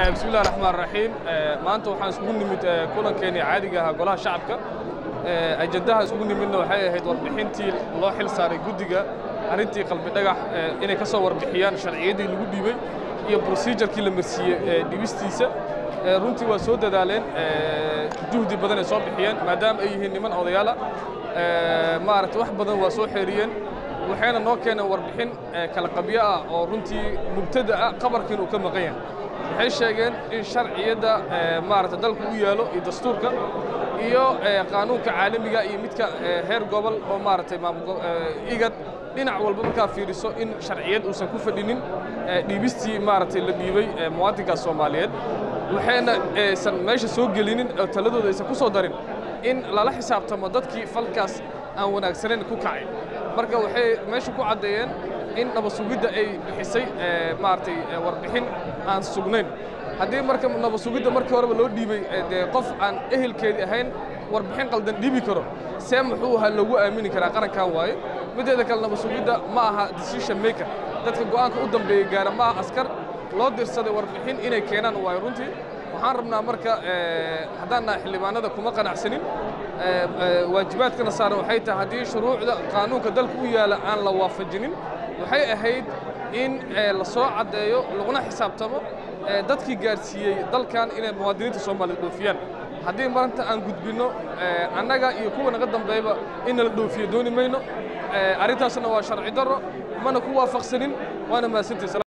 bismi illahi raxmaan raxiim maanta waxaan iskugu nimid kulankeenii caadiga ahaa golaha shacabka ajandaha iskugu nimidna waxay ahayd warbixintii loo xil saaray guddiga arrintii qalbi dhagax inay ka soo warbixiyaan sharciyaddii lagu dhiibey iyo brosejarkii la marsiiyey dhibistiisa runtii waa soo dadaaleen juhdi badan ay soo bixiyeen maadaama ay yihiin niman odayaala maaragtay wax badan waa soo xeeriyeen waxayna noo keeneen warbixin kala qabyo ah oo runtii mubtada ah qabarkiin uu ka maqan yahay waxay sheegeen in sharciyadda maaragta dalku u yaalo iyo dastuurka iyo qaanuunka caalamiga iyo midka heer gobol oo maaragtay igad dhinac walba markaa fiiriso in sharciyad uusan ku fadhinin dhiibistii maaragtay la dhiibay muwaadinkaas soomaaliyeed waxayna aysan meesha soo gelinin oo taladooda aysan ku soo darin in lala xisaabtamo dadkii falkaas aan wanaagsanayn ku kacay marka waxay meesha ku caddeeyeen in nabasugidda ay bixisay maaragtay warbixin aan sugnayn haddii marka nabasugidda markii horeba loo dhiibay dee qof aan ehelkeedii ahayn warbixin qaldan dhiibi karo see muxuu ahaa lagu aamini karaa qarankan waaye mideeda kale nabasugidda ma aha decision maker dadka go'aanka u dambeeya gaara ma aha askar loo dirsaday warbixin inay keenaan waayo runtii waxaan rabnaa marka haddaan nahay xildhibaanada kuma qanacsanin waajibaadkana saaran waxay tahay haddii shuruucda qaanuunka dalka u yaala aan la waafajinin waxay ahayd in la soo caddeeyo laguna xisaabtamo dadkii gaarsiiyey dalkan inay muwaadiniinta soomaaliyed dhoofiyaan haddii maanta aan gudbinno annaga iyo kuwa naga dambeeyba in nala dhoofiyo dooni mayno arrintaasna waa sharci darro mana ku waafaqsanin waana mahadsantays